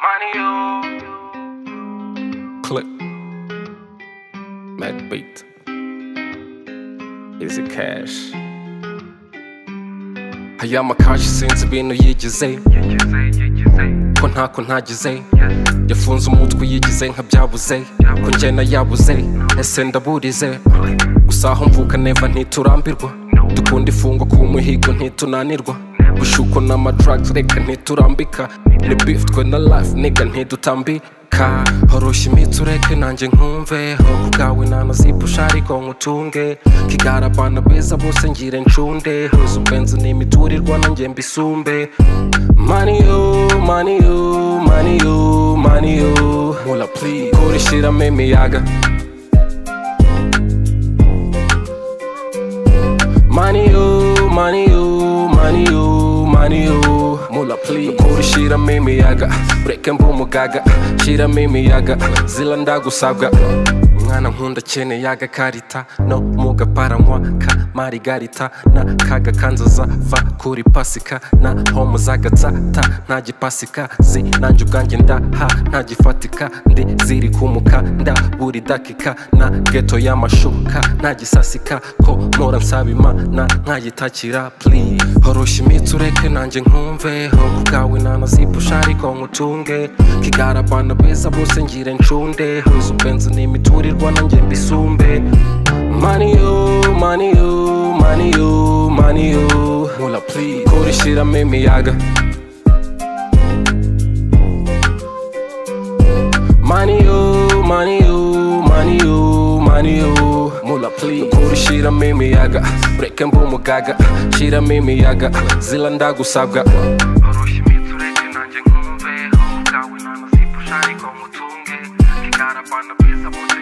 money, you. Click. Mac beat. Easy cash. Aya makashi sinzi ibintu yigize ko ntako ntagize yafunze umutwe yigize nka byabuze ko njyena yabuze ese ndaburize gusa aho mvuka neva ntiturambirwa dukunda ifungwa ku muhigo ntitunanirwa bushuko n'amadrags reka ntiturambika ni beef twe na life niga ntidutambika horoshya imitsi ureke nanjye nkumve ho ubwawe nanazipusha ariko nkutunge kigarabana beza bose ngire ncunde huza ubwenzi n'imiturirwa nanjye mbisumbe maniyo maniyo maniyo maniyo mula please kurishiramo imiyaga maniyo maniyo maniyo maniyo mula please kurishiramo imiyaga ureke mba umugaga shiramo imiyaga zila ndagusabwa umwana nkunda akeneye agakarita no mu gaparanywa ka marigarita na kaga kanzaza va kuri pasika na homo zagatsata nta gipasika zi nanjye ubwanjye ndaha nta gifatika ndi ziri kumuka nda buri dakika na geto y'amashuka nta gisasika ko mpora nsaba imana nkayitakira please horoshya imitsi ureke nanjye nkumve ho ku bwawe nanazipusha ariko nkutunge kigarabana beza bose ngire ncunde huza ubwenzi n'imiturirwa nanjye mbisumbe maniyo maniyo maniyo maniyo mula please kurishiramo imiyaga maniyo maniyo maniyo maniyo mula please kurishiramo imiyaga ureke mba umugaga shiramo imiyaga zila ndagusabwa Horoshya imitsi ureke nanjye nkumve, ho ubwawe nanazipusha ariko nkutunge, kigarabana beza bose